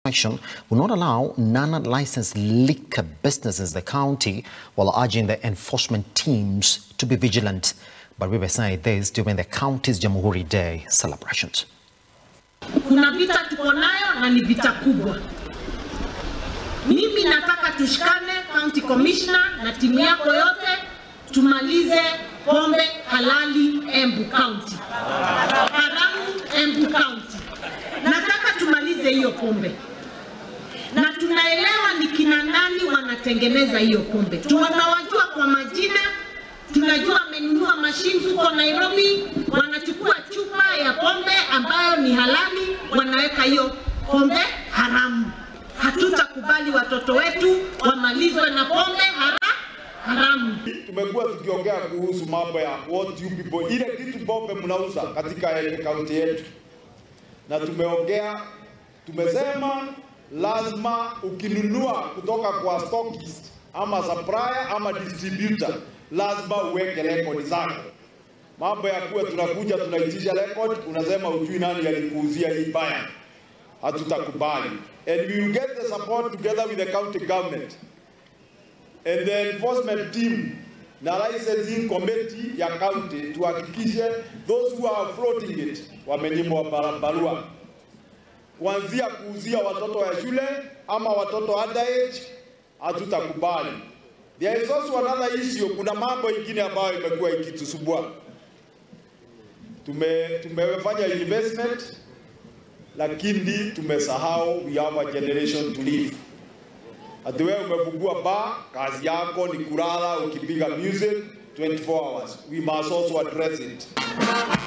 section will not allow non-licensed liquor businesses in the county while urging the enforcement teams to be vigilant. But we were saying this during the county's Jamhuri Day celebrations. Kuna vita tuko nayo na ni vita kubwa. Mimi nataka tushikane, county commissioner na timu yako yote, tumalize pombe halali Embu County, haramu Embu County. Nataka tumalize hiyo pombe, na tunaelewa ni kina nani wanatengeneza hiyo pombe. Tunawajua kwa majina, tunajua wamenunua mashine huko Nairobi, wanachukua chupa ya pombe ambayo ni halali, wanaweka hiyo pombe haramu. Hatutakubali watoto wetu wamalizwe na pombe hara, haramu. Tumekuwa tukiongea kuhusu mambo ya what you people, ile kitu pombe mnauza katika ile kaunti yetu, na tumeongea tumesema lazima ukinunua kutoka kwa stockist ama supplier ama distributor, lazima uweke rekodi zako. Mambo ya kuwa tunakuja tunaitisha record, unasema ujui nani alikuuzia hii baya, hatutakubali. And we will get the support together with the county government and the enforcement team na licensing committee ya county tuhakikishe those who are floating it wamenyimwa barua kuanzia kuuzia watoto wa shule ama watoto underage, hatutakubali. There is also another issue, kuna mambo ingine ambayo imekuwa ikitusumbua. Tume, tumefanya investment lakini tumesahau we have a generation to live. Ati wewe umefungua bar, kazi yako ni kulala ukipiga music 24 hours. We must also address it.